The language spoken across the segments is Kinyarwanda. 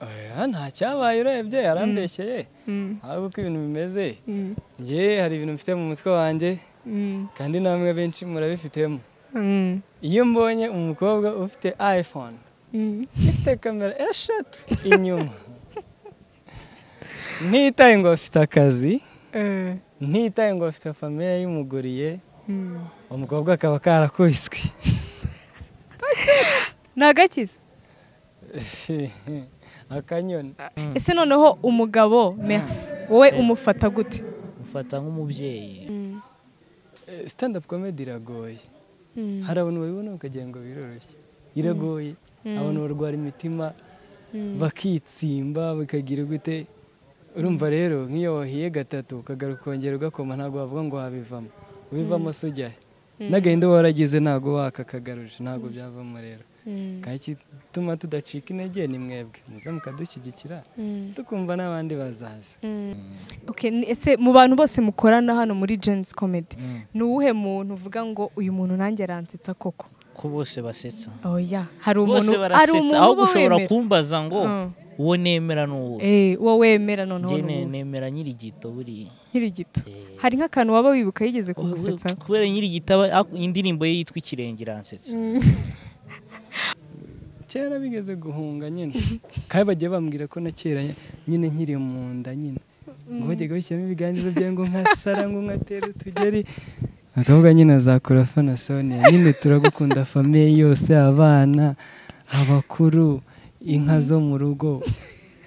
oya ntacyabaye urebye yarambeshyeye ahubwo uko ibintu bimeze ngewe hari ibintu mfite mu mutwe wanjye kandi namwe benshi murabifitemo iyo mbonye umukobwa ufite iphone ifite kamera eshatu inyuma ntitaye ngo afite akazi ntitaye ngo afite famiye yimuguriye umukobwa akaba karakubiswe ni agakiza akanyoni ese noneho umugabo merisi wowe umufata gute mufata nk'umubyeyi stand up comedy iragoye hari abantu babibona bakagira ngo biroroshye iragoye abantu barwara imitima bakitsimba bakagira gute urumva rero nk'iyo wahiye gatatu ukagaruka ukongera ugakoma ntabwo wavuga ngo wabivamo ubivamo se ujyahe n'agahinda uba waragize ntabwo wakakagaruje ntabwo byavamo rero gituma tudacika intege ni mwebwe muze mukadushyigikira tukumva n'abandi bazaza Okay, ni- ese mu bantu bose mukorana hano muri jenisi komedi ni uwuhe muntu uvuga ngo uyu muntu nanjye aransetsa koko ko bose basetsa oya hari umuntu bose hari barasetsa umuntu ahubwo uba ushobora wemera kumbaza ngo Mm. uwo nemera ni uwo Eh, uwo wemera noneho njye ni ne- uwuhe? nemera nyirigito buriya nkiri gito Eh. hari nk'akantu waba wibuka yigeze kugusetsa kubera nyirigito aba- ak- indirimbo ye yitwa ikirenge iransetsa kera bigeze guhunga nyine kandi bagiye bambwira ko na kera nyine nkiri mu nda nyine ngo bajyaga bashyiramo ibiganza byawe ngo nkasara ngo nkatera utugeri bakavuga nyine azakura fana sonia nyine turagukunda famiye yose abana abakuru inka zo mu rugo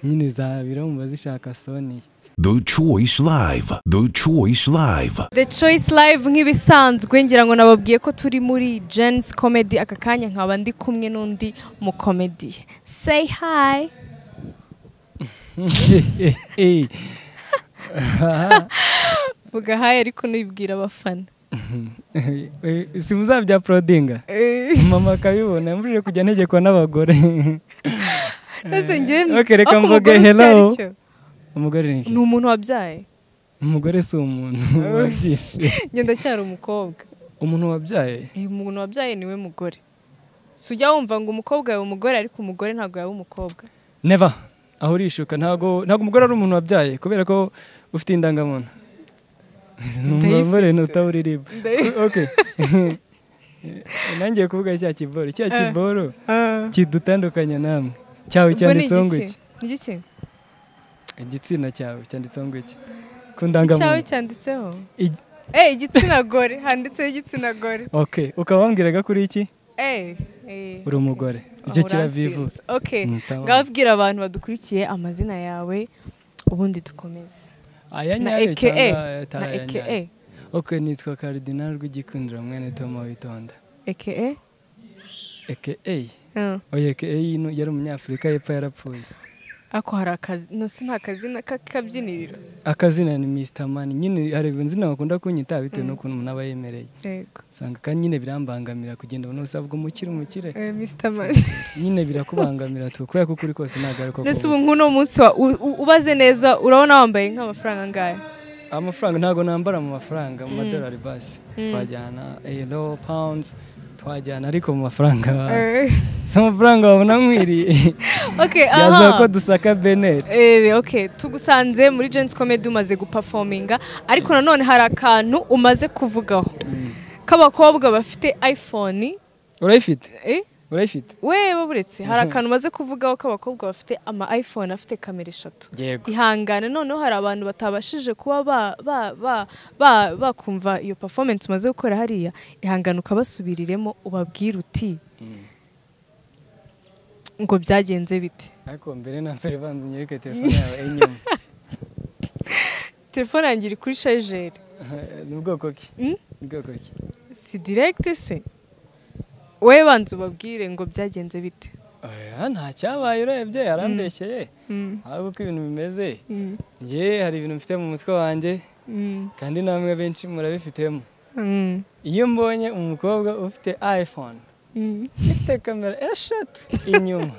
nyine zabirumva zishaka sonia The Choice Live. The Choice Live. The Choice Live nk'ibisanzwe ngira ngo nababwiye ko turi muri Jen's Comedy aka kanya nkaba ndi kumwe n'undi mu comedy Say hi vuga hi ariko nibwira abafana si muzabya porodinga mama akabibona mbujije kujya ntegekwa n'abagore Ese njye Okay, reka ako mvuge umugore icyo hello. ari cyo. umugore ni iki? ni umuntu wabyaye umugore si umuntu wabyishe njye ndacyari umukobwa umuntu wabyaye uyu muntu wabyaye niwe mugore si ujya wumva ngo umukobwa yaba umugore ariko umugore ntabwo yaba umukobwa neva aho urishuka ntabwo ntabwo umugore ari umuntu wabyaye kubera ko ufite indangamuntu ni umugore ntutawuririmba Ndayifite. okay nangiye kuvuga cya kiboro cya kiboro kidutandukanya namwe cyawe Ubwo ni cyanditseho ngo igiki iki ni igiki igitsina cyawe cyanditseho ngo iki ku cyawe ndangamuntu cyanditseho Igi- eh igitsina gore handitseho igitsina gore okay ukaba wambwiraga kuri iki Eh, eh. uri umugore icyo Ah, kiravivu urantsinze. Okay. Mm, tamam. ngabwira abantu badukurikiye amazina yawe ubundi dukomeze aya na nyayo eke e cyangwa na atari aya eke e nyayo okay nitwa karidinali rw'igikundiro mwene tomo witonda eke e eke eyi oya eke eyi ino yari umunyafurika y'epfo yarapfuye ako hari akazi no si nta kazina k'akabyiniriro akazina ni mr mani nyine hari izina bakunda kunyita bitewe n'ukuntu umuntu aba yemereye yego usanga kandi nyine birambangamira kugenda umuntu wese avuga umukire umukire Eh, mr mani nyine birakubangamira tu kubera ko ukuri kose ntabwo ari ko nese ubu kuba. nk'uno munsi wa- u- u- ubaze neza urabona wambaye nk'amafaranga angahe amafaranga ntabwo nambara mu mafaranga mu madolari basi twajyana euro pounds twajyana ariko mu mafaranga Eh, si amafaranga wabona nkwiriye okay yaza ko aha dusaka beneri Eh, okay tugusanze muri Gents Comedy umaze guperforminga ariko nanone hari akantu umaze kuvugaho k'abakobwa bafite iPhone urayifite eh? urayifite wewe buretse hari akantu umaze kuvugaho k'abakobwa bafite ama iPhone afite kamera eshatu yego ihangane noneho hari abantu batabashije kuba ba- ba- ba- ba- bakumva iyo performance umaze gukora hariya ihangane ukabasubiriremo ubabwire uti ngo byagenze bite ariko mbere na mbere banza unyereke telefone yawe inyuma telefone yanjye iri kuri shajeri ni ubwoko ki Mm? ni ubwoko ki si direkiti se wowe banza ubabwire ngo byagenze bite oya ntacyabaye urebye yarambeshyeye ahubwo uko ibintu bimeze ngewe hari ibintu mfite mu mutwe wanjye kandi namwe benshi murabifitemo iyo mbonye umukobwa ufite iphone ifite kamera eshatu inyuma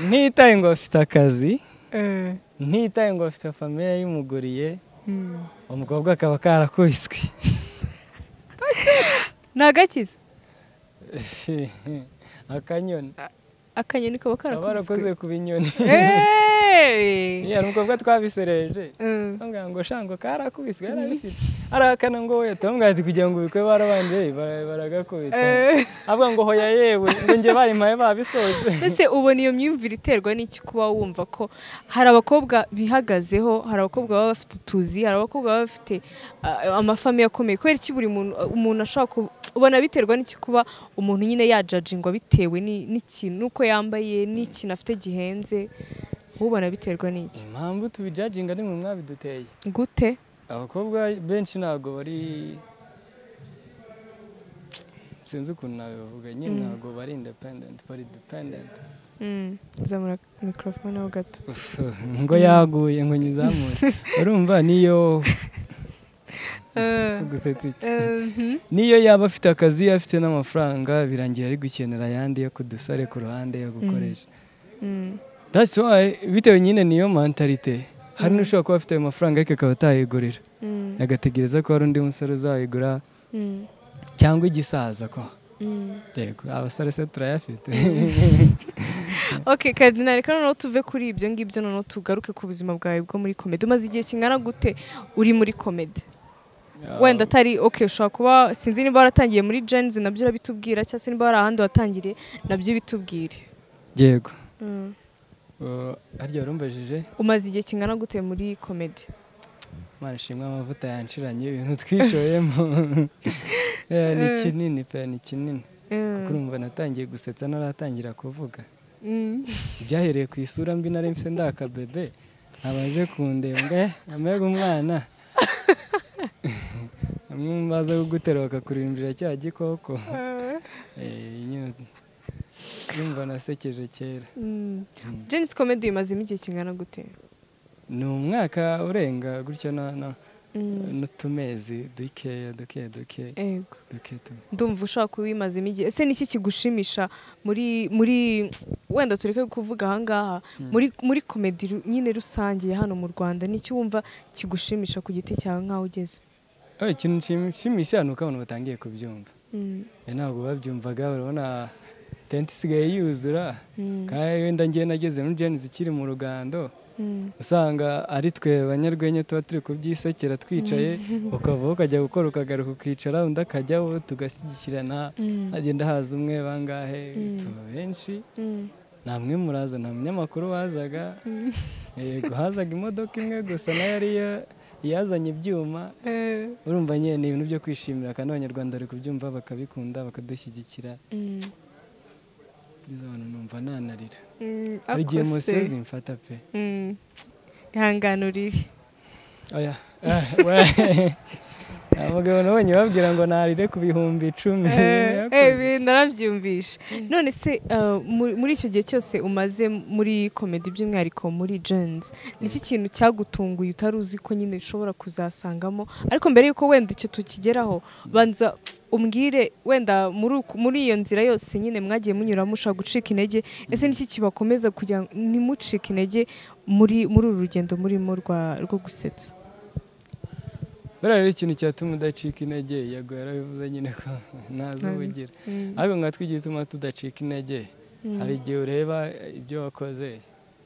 ntitaye ngo afite akazi ntitaye ngo afite famiye yimuguriye umukobwa akaba karakubiswe ni agakiza akanyoni akanyoni kaba baba karakubiswe barakoze ku binyoni Hey! yeah nubwo bwo twabisereje Mm. bambwira ngo shango karakubiswe yarabisitse arahakana ngo we tumubwira ati kugira ngo ubikore barabanje ba- baragakubita Eh. avuga ngo hoya yewe ngo njye bayimpaye babisoje mbese ubona iyo myumvire iterwa n'iki kuba wumva ko hari abakobwa bihagazeho hari abakobwa baba bafite utuzi hari abakobwa baba bafite ah, amafamiye akomeye kubera iki buri muntu umuntu ashobora ku- ubona biterwa n'iki kuba umuntu nyine yajajingwa bitewe ni- n'ikintu n'uko yambaye n'ikintu afite gihenze ubona biterwa n'iki impamvu tubijajinga ni mwe mwabiduteye gute abakobwa benshi ntabwo bari sinzi ukuntu nabivuga nyine ntabwo bari independent bari dependent Mm, zamura mikorofone ho gato ngo yaguye ngo nyizamure urumva niyo si gusetsa iki Mhm. niyo yaba afite akazi afite n'amafaranga birangira ari gukenera ayandi yo kudusare ku ruhande yo gukoresha Mm. that's why bitewe nyine niyo mentalite hari n'ushobora kuba afite ayo mafaranga ariko akaba atayigurira Mm. agategereza ko hari undi musore uzayigura Mm. cyangwa igisaza ko Mm. yego abasore se turayafite ok kadina reka noneho tuve kuri ibyo ngibyo noneho tugaruke ku buzima bwawe bwo muri komedi umaze igihe kingana gute uri muri komedi wenda atari ok ushobora kuba sinzi niba waratangiye muri jenzi nabyo urabitubwira cyangwa se niba wari ahandi watangiriye nabyo bitubwire yego Uh, harya warumbajije umaze igihe kingana gute muri komedi mana ishimwe amavuta yanshiranye ibintu twishoyemo Eh, ni kinini pe ni kinini kuko urumva natangiye gusetsa naratangira kuvuga byahereye ku isura mbi nari mfite ndakabebe abaje kundeba ngo "Eh, amega umwana bamwe mu baza kugutera bakakurimbira cya gikoko Eh, nyine urumva nasekeje kera jenzi komedi uyimazemo igihe kingana gute ni umwaka urenga gutyo na- na- n'utumezi dukeya duke duke yego duke tu- ndumva ushobora kubimazemo igihe ese niki kigushimisha muri muri wenda tureke kuvuga ahangaha muri muri komedi ru- nyine rusange ya hano mu rwanda niki wumva kigushimisha ku giti cyawe nk'aho ugeze Oh, ikintu nshimisha ni uko abantu batangiye kubyumva Mm, Eh, ntabwo babyumvaga urabona tente isigaye yuzura Mm. kandi wenda ngewe nageze muri jenzi ikiri mu rugando mm, usanga ari twe banyarwenya tuba turi kubyisekera twicaye ukavaho ukajya gukora ukagaruka ukicara undi akajyaho tugashyigikirana Mm. hagenda haza umwe bangahe Mm. tuba benshi mm, nta mwe muraza nta munyamakuru wazaga yego hazaga imodoka imwe gusa nayo ariyo yazanye ibyuma urumva nyine ni ibintu byo kwishimira kandi abanyarwanda bari kubyumva bakabikunda bakadushyigikira mm, ngeze abantu numva nanarira mm, hari igihe ako se. musozi mfata pe Mm, ihangane urire oya abagabo nabonye babwira ngo narire ku bihumbi icumi Eh, eh, narabyumvishe none se eh, mu- muri icyo gihe cyose umaze muri komedi by'umwihariko muri jenzi niki kintu cyagutunguye utari uzi ko nyine ushobora kuzasangamo ariko mbere y'uko wenda icyo tukigeraho banza umbwire wenda muri uku- muri iyo nzira yose nyine mwagiye munyuramo ushobora gucika intege ese niki kibakomeza kugira ngo ntimucike intege muri muri uru rugendo murimo rwa- rwo gusetsa buriya rero ikintu cyatuma udacika intege yago yarabivuze nyine ko ntazi ubugira Mm. ariko nkatwe igihe ituma tudacika intege hari igihe ureba ibyo wakoze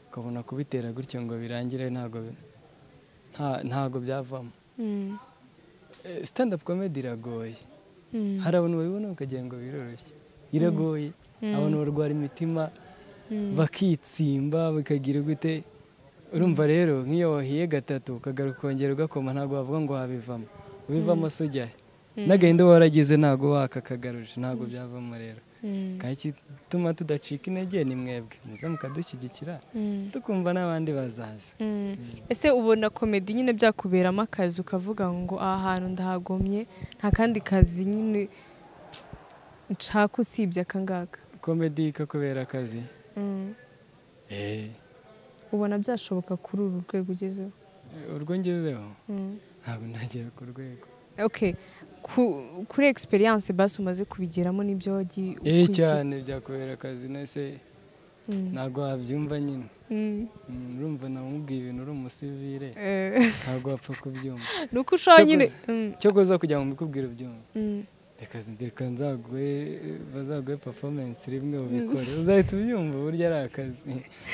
ukabona kubitera gutyo ngo birangire ntago bi- nta- ntago byavamo Mm, Eh, stand up comedy iragoye mm, hari abantu babibona bakagira ngo biroroshye iragoye abantu barwara imitima mm, bakitsimba bikagira gute urumva rero nk'iyo wahiye gatatu ukagaruka ukongera ugakoma ntabwo wavuga ngo wabivamo ubivamo se ujyahe n'agahinda uba waragize ntabwo wakakagaruje ntabwo byavamo rero mm, kandi igituma tudacika intege ni mwebwe muze mukadushyigikira mm. tukumva n'abandi bazaza Mm. ese ubona komedi nyine byakuberamo akazi ukavuga ngo aha hantu ndahagomye nta kandi kazi nyine nshaka usibye aka ngaka komedi ikakubera akazi Mm. Eh, ubona byashoboka kuri uru rwego ugezeho urwo ngezeho Mm. ntabwo nagera ku rwego ok Ku- kuri egisperiyanse basi umaze kubigeramo n'ibyo wagiye eh ukurikira. cyane byakubera akazi nese Mm. ntabwo wabyumva nyine Mm. Mm, urumva namubwiye ibintu uri umusivire Eh, ntabwo wapfa kubyumva ni uko ushobora nyine cyo kuza kujya mu bikubwira ubyumva Mm. Mm. reka reka nzagwe bazaguhe performance rimwe ubikore uzahita ubyumva burya ari akazi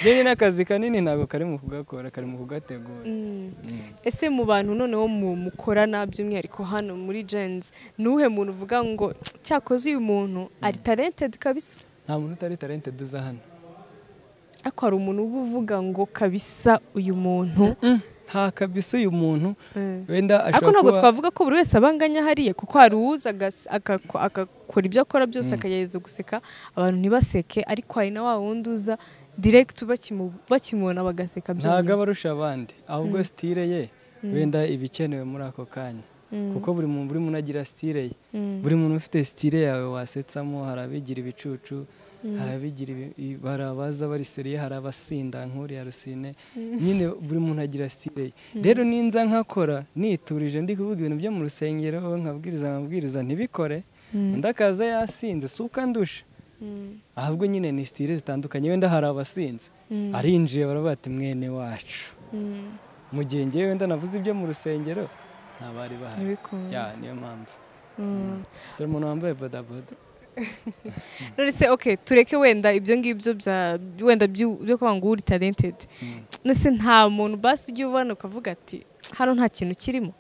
njyewe n'akazi kanini ntabwo kari mu kugakora kari mu kugategura Mm. ese mu bantu noneho mu mukorana by'umwihariko hano muri jenzi ni uwuhe muntu uvuga ngo cyakoze uyu muntu ari talented kabisa nta muntu utari talented uza hano ariko hari umuntu uba uvuga ngo kabisa uyu muntu nta kabisa uyu muntu Mm. wenda ariko ashobora ntabwo kuba twavuga ko buri wese abanganya hariya kuko hari uwuza agas- agako- agakora ibyo akora byose akagerageza guseka abantu ntibaseke ariko hari na wa wundi uza direct bakimu- bakimubona bagaseka ntabwo byonyine aba arusha abandi ahubwo sitire ye wenda iba ikenewe muri ako kanya kuko buri muntu buri muntu agira sitire ye buri muntu ufite sitire yawe wasetsamo hari abigira ibicucu hari abigira ibi- i- hari abaza bari seriye hari abasinda nk'uriya rusine nyine buri muntu agira sitire ye rero ninza nkakora niturije ndi kuvuga ibintu byo mu rusengero nkabwiriza amabwiriza ntibikore undi akaza yasinze si uko andusha ahubwo nyine ni sitire zitandukanye wenda hari abasinze arinjiye baravuga ati mwene wacu Mm. mu gihe ngewe wenda navuze ibyo mu rusengero nta bari bahari Ntibikunde. Ya, niyo mpamvu Mm. dore umuntu wambaye bodaboda none se okay tureke wenda ibyo ngibyo bya wenda byu- byo kuvuga ngo uri talented none se nta muntu basi ujya ubona ukavuga ati hano nta kintu kirimo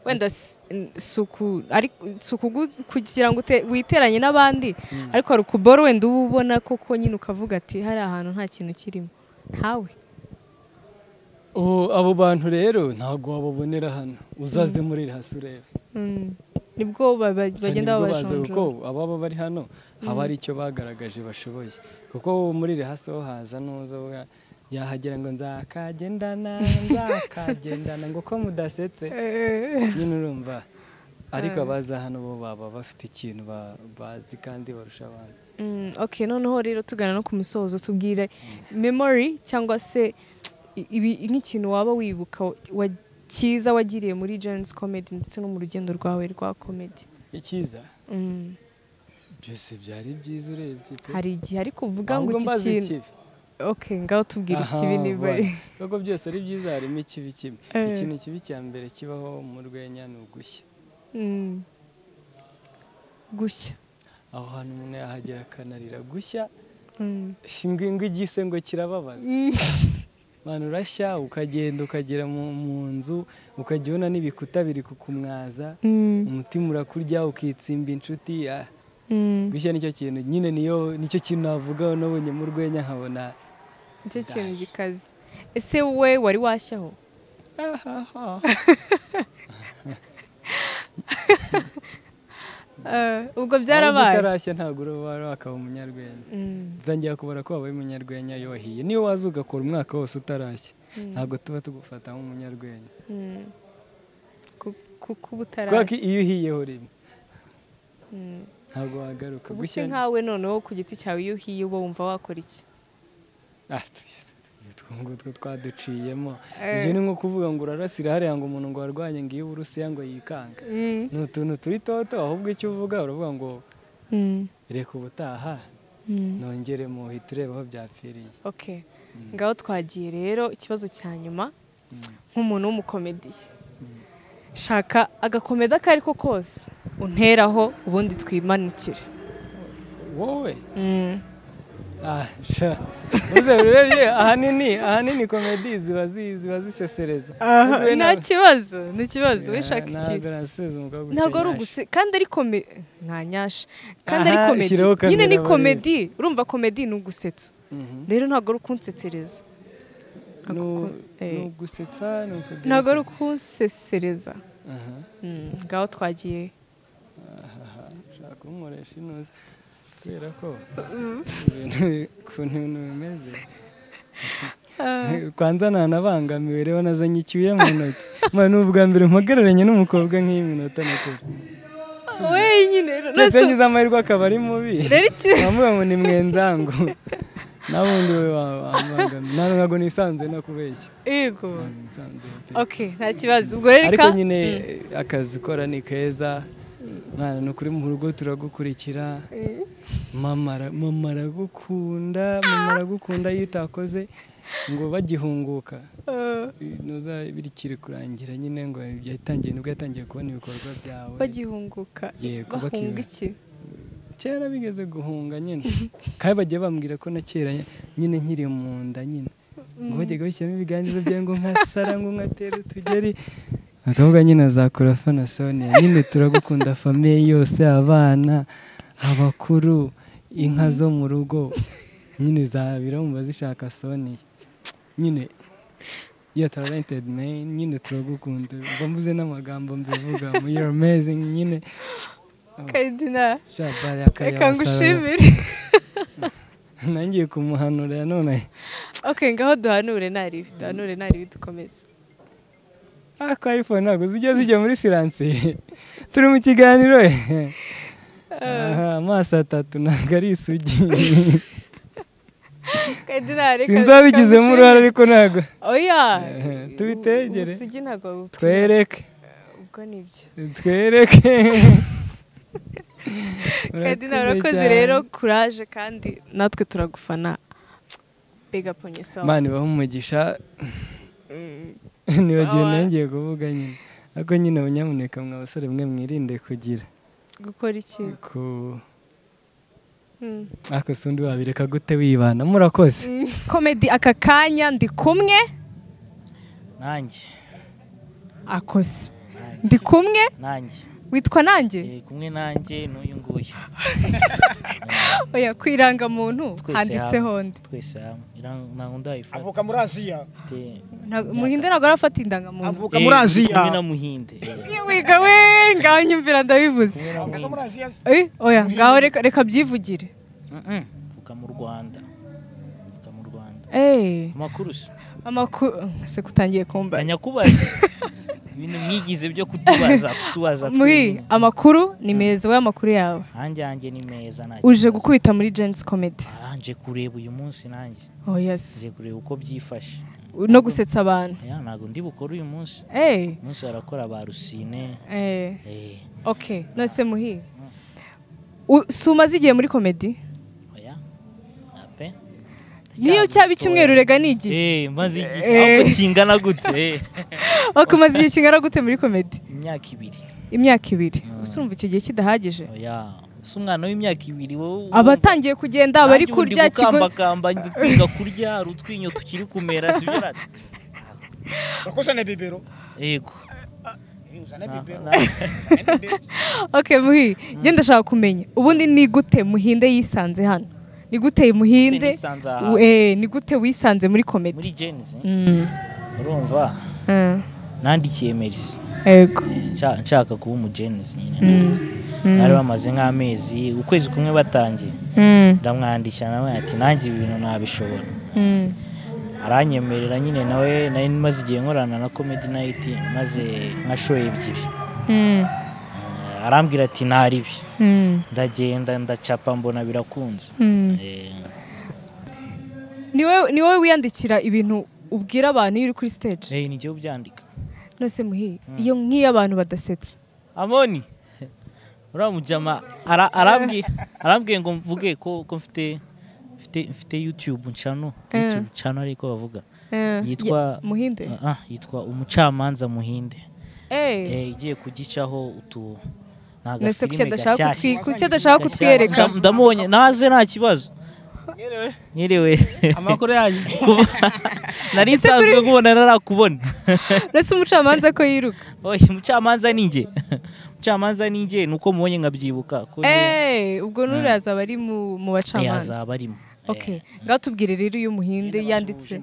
wenda si si uku- ari- si ukugu- kugira ngo ute- witeranye n'abandi ariko hari ukuboro wenda uba ubona koko nyine ukavuga ati hari ahantu nta kintu kirimo ntawe Oh, abo bantu rero ntabwo wababonera hano uzaze muri hasi urebe Mm. nibwo ba- ba- Gusa bagenda nibwo baza kuko babajonjora ababa bari hano haba hari icyo bagaragaje bashoboye kuko muri rehasi ho haza n'uza uvuga, yahagera ngo nzakagendana nzakagendana ngo ko mudasetse nyine urumva ariko abaza hano bo baba bafite ikintu ba- bazi kandi barusha abandi Mm, ok noneho rero tugana no ku musozo tubwire memory cyangwa se i- ibi nk'ikintu waba wibuka wa- cyiza wagiriye muri jenzi comedy ndetse no mu rugendo rwawe rwa comedy icyiza Mm, byose byari byiza urebye pe. hari igihe ariko uvuga ngo Ahubwo iki mbaza kintu ikibi. ok ngaho tubwire Aha, ikibi niba ari voilà. Kuko byose ari byiza harimo ikibi kimwe Eh. ikintu kibi cya mbere kibaho mu rwenya ni ugushya Mm. gushya aho hantu umuntu yahagera akanarira gushya Mm. ingwi ingwi igise ngo kirababaza Mm. abantu urashya ukagenda ukagera mu, mu nzu ukajya ubona n'ibikuta biri kukumwaza Mm. umutima urakurya ukitsimba inshuti ah, Mm. gushya nicyo kintu nyine niyo nicyo kintu navugaho nabonye mu rwenya nkabona nicyo kintu gikaze ese wowe wari washyaho Eh, ubwo Ahubwo byarabaye utarashya ntabwo uba wakaba umunyarwenya Mm. zangira kubara ko wabaye umunyarwenya iyo wahiye niyo waza ugakora umwaka wose utarashya ntabwo tuba tugufata nk'umunyarwenya Mm. Ku- kuko uba kubera ko utarashya iyo uhiyeho rimwe Mm. ntabwo wagaruka ubu gushya se nkawe noneho ku giti cyawe iyo uhiye uba wumva wakora iki Ah, tu- tu- utwo ngutwo twaduciyemo Eh. ibyo ni nko kuvuga ngo urarasira hariya ngo umuntu ngo warwanye ngo iyo uburusiya ngo yikanga ni utuntu turi toto ahubwo icyo uvuga uravuga ngo reka ubutaha nongere muhita ureba aho byapfiriye ok ngaho twagiye rero ikibazo cya nyuma nk'umuntu w'umukomediye shaka agakomedi ako ari ko kose unteraho ubundi twimanukire wowe Mm. Ah, sha. Uze urebye ahanini ahanini komedi ziba zi- ziba zisesereza Uzi we nta na- kibazo ni ikibazo wishaka Na- iki ntabwo nasezeza umugabo wo ntabwo ari gusenya uguse kandi ari kome nta nyasha kandi ari Aha, komedi shyiraho kamera nyine ni barebe. komedi urumva komedi ni ugusetsa asha. Mhm. rero ntabwo ari ukunsesereza Ni u- Ako- eh. ni ugusetsa ni ukugira ntabwo ari iti- ukunsesereza Aha, Mm, ngaho twagiye ushaka kunkoresha inuze kubera ko ibintu bi- ukuntu ibintu bimeze kwanza ntanabangamiwe rero nazanye icyuya mu ntoki mba ni ubwa mbere mpagararanye n'umukobwa nk'iminota mikuru wenyine ndetse rero ngize amahirwe akaba ari mubi rero iki bamuwe ngo ni mwenzangu nabundi we wambangamira ntabwo ntabwo nisanzuye no kubeshya yego Nisanzuye pe. ok nta kibazo ubwo rero ariko reka nyine akazi ukora ni keza mwana ni ukuri mu rugo turagukurikira mama ara- mama aragukunda mama aragukunda iyo utakoze ngo bagihunguka Eh, bikiri kurangira nyine ngo yatangiye nibwo yatangiye kubona ibikorwa byawe bagihunguka Yego, bahunga bakiba. iki kera bigeze guhunga nyine kandi bagiye bambwira ko na kera nyine nkiri mu nda nyine ngo bajyaga bashyiramo ibiganza byawe ngo nkasara ngo nkatera utugeri akavuga nyine azakora fanasonia nyine turagukunda famiye yose abana abakuru inka zo mu rugo nyine zabira mumva zishaka sonia nyine iyo talented man nyine turagukunda mba mvuze n'amagambo mbivuga mu you're amazing nyine karidinari shabari reka akayabasara ngushimire nangiye kumuhanura none ok ngaho duhanure naribi duhanure naribi dukomeze ariko iphone ntabwo zijya zijya muri siranse turi mu kiganiro eh. Aha, amaso atatu ntabwo ari isugi karidinari reka sinzabigizemo uruhare ngushimire. ariko ntabwo oya Eh, tubitegere. ubusugi ntabwo babupima twereke ubwo ni byo twereke karidinari Urakoze urakoze cyane. rero kuraje kandi natwe turagufana bega ponye sawa mana ibahe umugisha Mm. nibagiwe Sawa. nongeye kuvuga nyine ariko nyine abanyamuneka mwa basore mwe mwirinde kugira gukora iki ku Mm. ariko si undi wabireka gute wibana murakoze Mm, komedi aka kanya ndi kumwe nanjye akoze ndi kumwe nanjye witwa nanjye Eh, kumwe nanjye n'uyu nguyu oya ku irangamuntu Twese handitseho ndi twese hamwe Iran- nta wundi wayifata avuka muri aziya Mfite Nta- muhinde ntabwo arafata indangamuntu avuka muri Eh, aziya kumwe na muhinde Eh, Iyo wiga we ngaho nyumvira ndabivuze kumwe na avuka muri muhinde aziya Eh, oya ngaho reka reka byivugire Mm-mm. mvuka mu rwanda mvuka mu rwanda Eh, amakuru se amakuru se kutangiye kumba Kanya kubaza ibintu mwigize byo kutubaza kutubaza muhi amakuru ni meza wowe amakuru yawe hanjye hanjye ni meza nta uje kibazo. gukubita muri Gens Comedy Ah, nje kureba uyu munsi nanjye oh yes nje kureba uko byifashe no gusetsa abantu Ya, ntabwo ndi bukore uyu munsi eh uyu munsi barakora ba rusine eh eh, ok nose muhi U- si umaze igihe muri komedi oya ape niyo cyaba icyumweru rega ni igihe Eh, maze igihe ahubwo kingana gute Eh, ok umaze igihe kingana gute muri komedi imyaka ibiri imyaka ibiri gusa urumva icyo gihe kidahagije oya si umwana w'imyaka ibiri wowe abatangiye kugenda bari Nanjye ubu ndi kurya kigo gukambakamba ndi kwiga kurya hari utwinyo tukiri kumera sibyo na- bakuzane bibero yego uzane Na- bibero na- uzane bibero. ok muhi ngenda ndashaka kumenya ubundi ni gute muhinde yisanze hano ni gute muhinde nisanze aha. u- eh, ni gute wisanze muri muri komedi jenzi Mm, urumva eh, nandikiye merisi yego Eh, nshaka- nshaka kuba umujenzi nyine nanjye. bari bamaze nk'amezi ukwezi kumwe batangiye Mm, ndamwandikira nawe ati nanjye ibi bintu nabishobora mm, aranyemerera nyine nawe nari maze igihe nkorana na comedy night maze nka show ebyiri mm, Eh, arambwira ati ntaribi mm, ndagenda ndacapa mbona birakunze mm. Eh, ni wowe ni wowe wiyandikira ibintu ubwira abantu iyo uri kuri stage eh, nijye ubyandika nose muhi iyo nk'iyo abantu badasetsa amoni uriya mujama ara- arambwiye arambwiye ngo mvuge ko ko mfite mfite mfite youtube channel Eh. youtube channel ariko bavuga Eh, Yitwa- ye- muhinde Ah, ah, yitwa umucamanza muhinde Eh, Eh, igiye kugicaho utu nose kuki ni agafilime adashaka gashyashya kutwi- kuki adashaka kutwereka Ndam- ndamubonye naze nta kibazo nyerewe amakuru yanyu nari nsanzwe nkubona narakubona nose umucamanza ko yiruka oya umucamanza ni njye umucamanza ni njye ni uko mubonye nkabyibuka ko njye- Eh, ubwo n'uriya azaba ari mu mu eh, bacamanza azaba arimo Eh, okay ngaho tubwire rero iyo umuhinde yanditse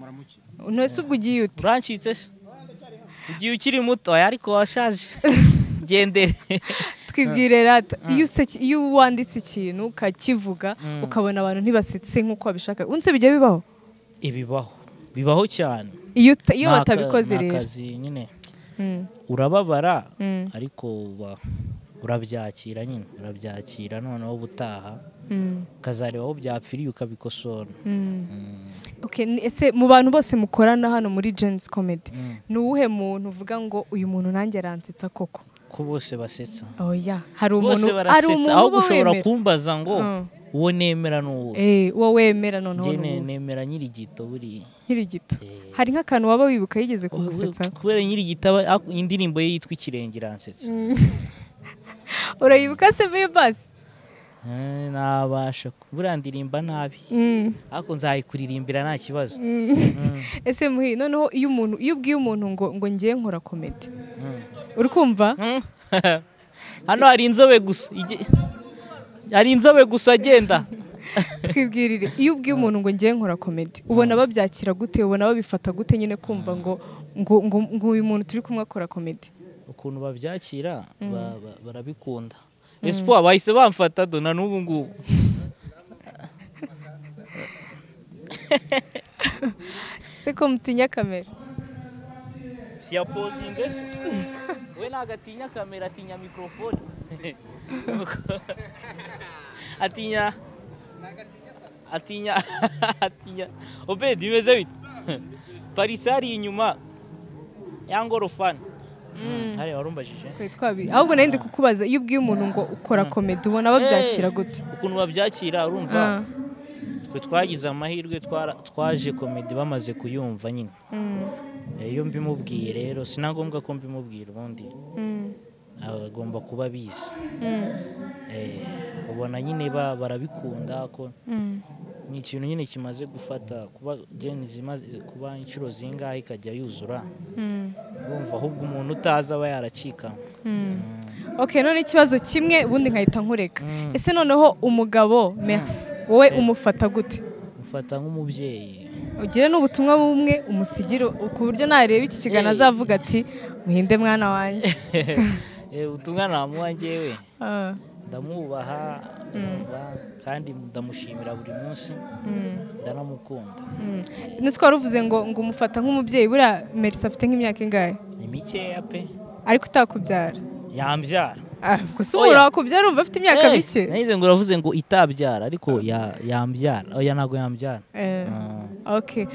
nose ubwo ugiye ute urancitse se ugiye ukiri muto oya, ariko washaje gendere twibwire rata iyo useki- iyo wanditse ikintu ukakivuga Mm. ukabona abantu ntibasetse nk'uko babishaka unse bijya bibaho ibibaho bibaho cyane iyo uta- iyo Ni aka- batabikoze ni rero akazi nyine Mm, urababara mm, ariko uba- urabyakira nyine urabyakira noneho ubutaha mm. ukazareba aho byapfiriye ukabikosora Mm. Okay, ni- ese mu bantu bose mukorana hano muri Gens Comedy Mm. ni uwuhe muntu uvuga ngo uyu muntu nanjye aransetsa koko ko bose basetsa oya hari umuntu bose hari barasetsa umuntu aho uba gushobora wemera kumbaza ngo Mm. uwo nemera ni uwo Eh, uwo wemera noneho njye ne- ni uwo. nemera nyirigito buriya nkiri gito Eh. hari nk'akantu waba wibuka yigeze Oh, kugusetsa kubera nyirigito aba- ak- indirimbo ye yitwa ikirenge iransetsa urayibuka se basi Eh, nabasha ku- buriya ndirimba nabi Mm. ariko nzayikuririmbira nta kibazo ese muhi noneho iyo umuntu iyo ubwiye umuntu ngo ngo ngiye nkora komedi Mm. uri kumva Mm. hano hari inzobe gusa ige- hari inzobe gusa agenda twibwirire iyo ubwiye umuntu ngo ngiye nkora komedi ubona babyakira gute ubona babifata gute nyine kumva ngo ngo ngo ngo uyu muntu turi kumwe akora komedi ukuntu babyakira ba- ba- barabikunda espoir bahise bamfata do na n'ubu ngubu se ko mutinya kamera siyapozinze se we ntabwo atinya kamera atinya mikorofone atinya atinya atinya obedi imeze bite parisari inyuma ya ngorofani hariya warumbajije twari twabi ahubwo nari ndi kukubaza iyo ubwiye umuntu ngo ukora komedi ubona babyakira gute ukuntu babyakira urumva Ah, twe twagize amahirwe twara- twaje komedi bamaze kuyumva nyine mm, Eh, iyo mbimubwiye rero si na ngombwa ko mbimubwira ubundi mm, agomba kuba abizi mm, Eh, ubona nyine ba- barabikunda ko mm. ni ikintu nyine kimaze gufata kuba jeni zimaze kuba inshuro zingahe ikajya yuzura Mm, urumva ahubwo umuntu utazi aba yaracikanywe mm. ok none ikibazo kimwe ubundi nkahita nkureka Mm. ese noneho umugabo merci wowe umufata gute mufata nk'umubyeyi ugire n'ubutumwa bumwe umusigire ku buryo nareba iki kiganiro Eh. azavuga ati muhinde mwana wanjye Eh, ubutumwa namuha njyewe Ah, ndamwubaha urumva, kandi ndamushimira buri munsi mm, ndanamukunda mm. nzi ko wari uvuze ngo ngo umufata nk'umubyeyi buriya merisi afite nk'imyaka ingahe ni mikeya pe ariko utakubyara yambyara Ah, gusa Oya. umuntu wakubyara umva afite imyaka Eh, mike nahize ngo uravuze ngo itabyara ariko ya- yambyara oya ntabwo yambyara Eh, Ah. ok